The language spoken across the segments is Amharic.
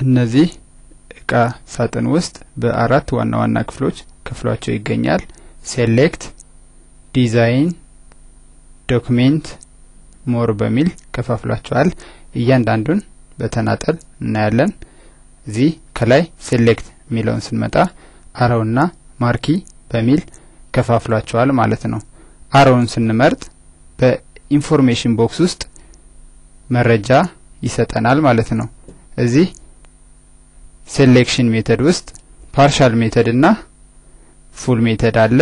እነዚህ እቃ ሳጥን ውስጥ በአራት ዋና ዋና ክፍሎች ከፍሏቸው ይገኛል። ሴሌክት፣ ዲዛይን፣ ዶክሜንት፣ ሞር በሚል ከፋፍሏቸዋል። እያንዳንዱን በተናጠል እናያለን። እዚህ ከላይ ሴሌክት የሚለውን ስንመጣ አረውና ማርኪ በሚል ከፋፍሏቸዋል ማለት ነው። አረውን ስንመርጥ በኢንፎርሜሽን ቦክስ ውስጥ መረጃ ይሰጠናል ማለት ነው። እዚህ ሴሌክሽን ሜተድ ውስጥ ፓርሻል ሜተድ እና ፉል ሜተድ አለ።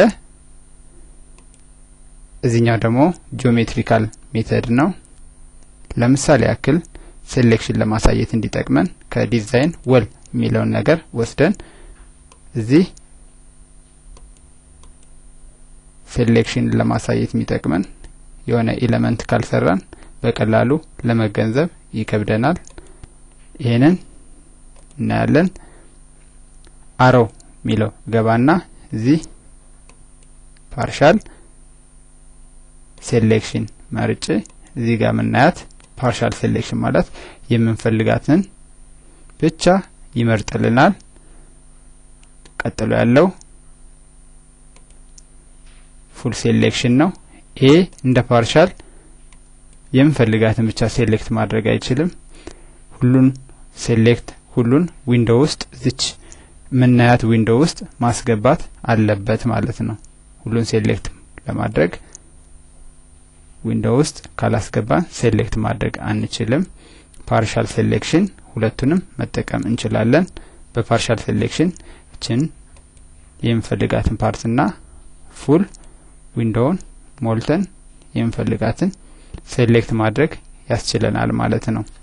እዚህኛው ደግሞ ጂኦሜትሪካል ሜተድ ነው። ለምሳሌ ያክል ሴሌክሽን ለማሳየት እንዲጠቅመን ከዲዛይን ወል የሚለውን ነገር ወስደን እዚህ ሴሌክሽን ለማሳየት የሚጠቅመን የሆነ ኤሌመንት ካልሰራን በቀላሉ ለመገንዘብ ይከብደናል። ይሄንን እናያለን። አረው የሚለው ገባና እዚህ ፓርሻል ሴሌክሽን መርጬ እዚህ ጋር የምናያት ፓርሻል ሴሌክሽን ማለት የምንፈልጋትን ብቻ ይመርጥልናል። ቀጥሎ ያለው ፉል ሴሌክሽን ነው። ይሄ እንደ ፓርሻል የምንፈልጋትን ብቻ ሴሌክት ማድረግ አይችልም። ሁሉን ሴሌክት ሁሉን ዊንዶው ውስጥ ዝች ምናያት ዊንዶው ውስጥ ማስገባት አለበት ማለት ነው። ሁሉን ሴሌክት ለማድረግ ዊንዶው ውስጥ ካላስገባን ሴሌክት ማድረግ አንችልም። ፓርሻል ሴሌክሽን ሁለቱንም መጠቀም እንችላለን። በፓርሻል ሴሌክሽን እችን የምንፈልጋትን ፓርትና ፉል ዊንዶውን ሞልተን የምንፈልጋትን ሴሌክት ማድረግ ያስችለናል ማለት ነው።